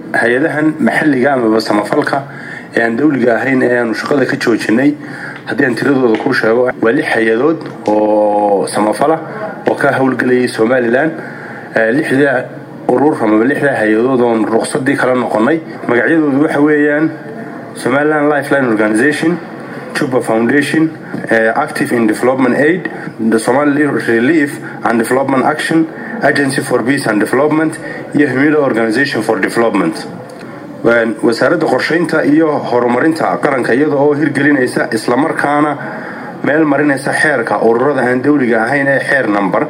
hay-adahan maxalliga amaba samafalka ee aan dawliga ahayn ee aanu shaqada ka joojinay haddii aan tiradooda kuu sheego waa lix hay-adood oo samafala oo ka howlgelayay somalilan lixda urur amaba lixda hay-adood oon ruqsadii kala noqonay magacyadoodu waxa weeyaan somaliland lifeline organization juba foundation active in development aid the somali relief and development action agency for peace and development iyo humida organization for development wasaaradda qorshaynta iyo horumarinta qaranka iyada oo hirgelinaysa islamarkaana meel marinaysa xeerka ururada aan dawliga ahayn ee xeer number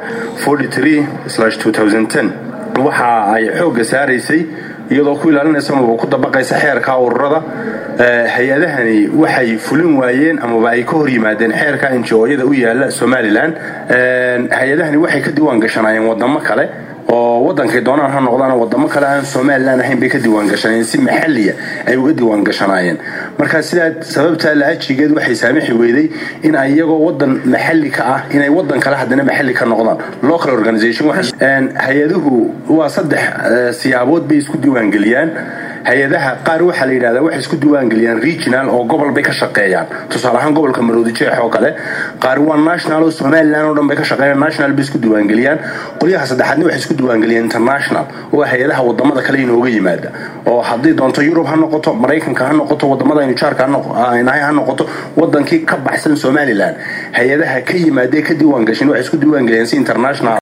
waxa ay xoogga saaraysay iyadoo ku ilaalinaysa amaba ku dabaqaysa xeerka ururada hay-adahani waxay fulin waayeen amaba ay ka hor yimaadeen xeerka injooyada u yaala somalilan hay-adahani waxay ka diiwaan gashanaayeen wadamo kale oo wadankay doonaan ha noqdaan wadamo kale aan somalilan ahayn bay ka diiwaan gashanayeen si maxalliya ay uga diiwaan gashanaayeen marka sidaa sababtaa la-ajigeed waxay saamixi weyday in ay iyagoo wadan maxalli ka ah inay wadan kale haddana maxalli ka noqdaan local organization hay-aduhu waa saddex siyaabood bay isku diiwaangeliyaan hay-adaha qaar waxaa la yidhahdaa waxay isku diiwaangeliyaan regional oo gobol bay ka shaqeeyaan tusaale ahaan gobolka maroodi jeex oo kale qaar waa national oo somalilan oo dhan bay ka shaqeeyaan national bay isku diiwaangeliyaan qolyaha saddexaadna waxay isku diiwaangeliyaan international oo hay-adaha wadamada kale inooga yimaada oo haddii doonto yurub ha noqoto maraykanka ha noqoto wadamada aynu jaarka nahay ha noqoto wadankii ka baxsan somalilan hay-adaha ka yimaadee ka diiwaan gashin waxay isku diiwaangeliyaan si international